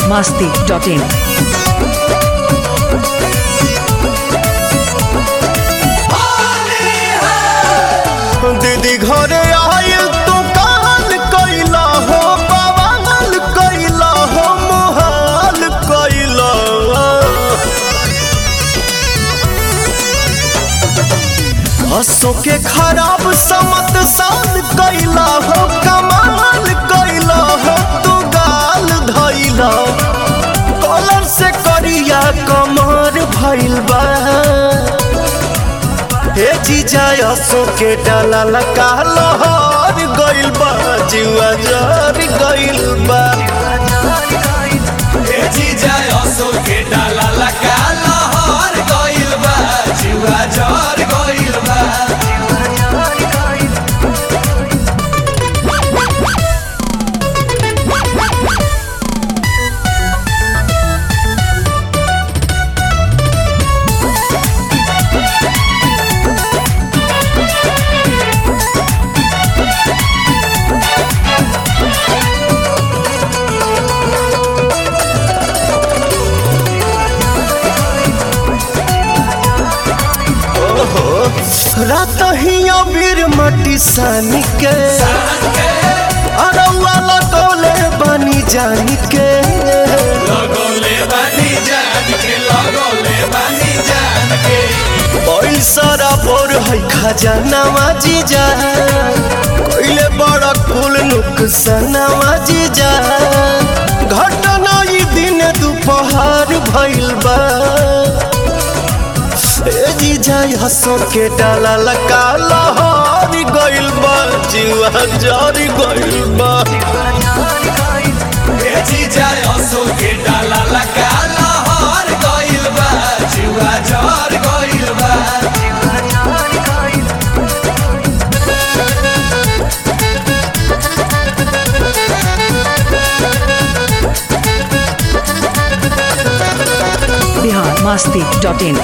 masti.in. दीदी घरे आयल तू काल कैला हो बवाल कैला हो मोहाल कैला हसो के खराब समत साल कैला हो कमाल कैला हो तू गाल धैला कॉलर से करिया कमर भइल बा हे जीजा असो के डाला लगा लहर गइल बा जुआ जर गइल बा ए जीजा असो के डाला लगा लहर गइल बा जुआ जर गइल बा रात ही अबीर मटी सानी के अरौआ लगौले बनी जानी के लगोले बानी जान के लगोले बानी जान के पैसा बोर है खजानावा जीजा कोइले बड़ा कुल नुकसानावा जीजा घटना ई दिन दोपहर भइल बा ए जीजा हसो के डाला लगा लहर गइल बा जीवा जरी गइल बा ए जीजा असो के डाला लगा लहर गइल बा जुआ जर गइल बा Bihar masti.in.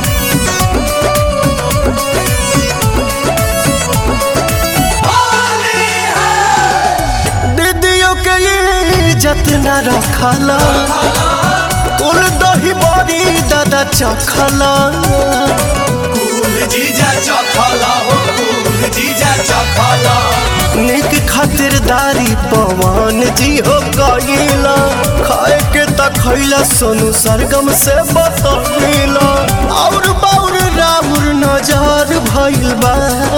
दीदियों के इज्जत न रखला कुल दही बड़ी दादा चखला कुल जीजा चखला हो कुल जीजा चखला निक खातिरदारी पवन जी हो गईला खाए के त खैला सोनू सरगम से बतौला और बाउर राउर नजर भइल बा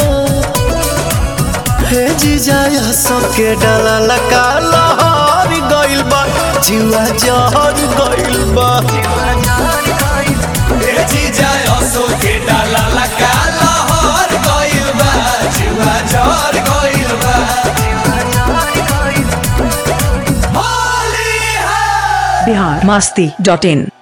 हे जीजा सबके डाला लगा लहर गइल बा जुआ जहर गइल बा ए जीजा असो के डाला लगा लहर गइल बा जुआ जर गइल बा होली है Bihar masti.in.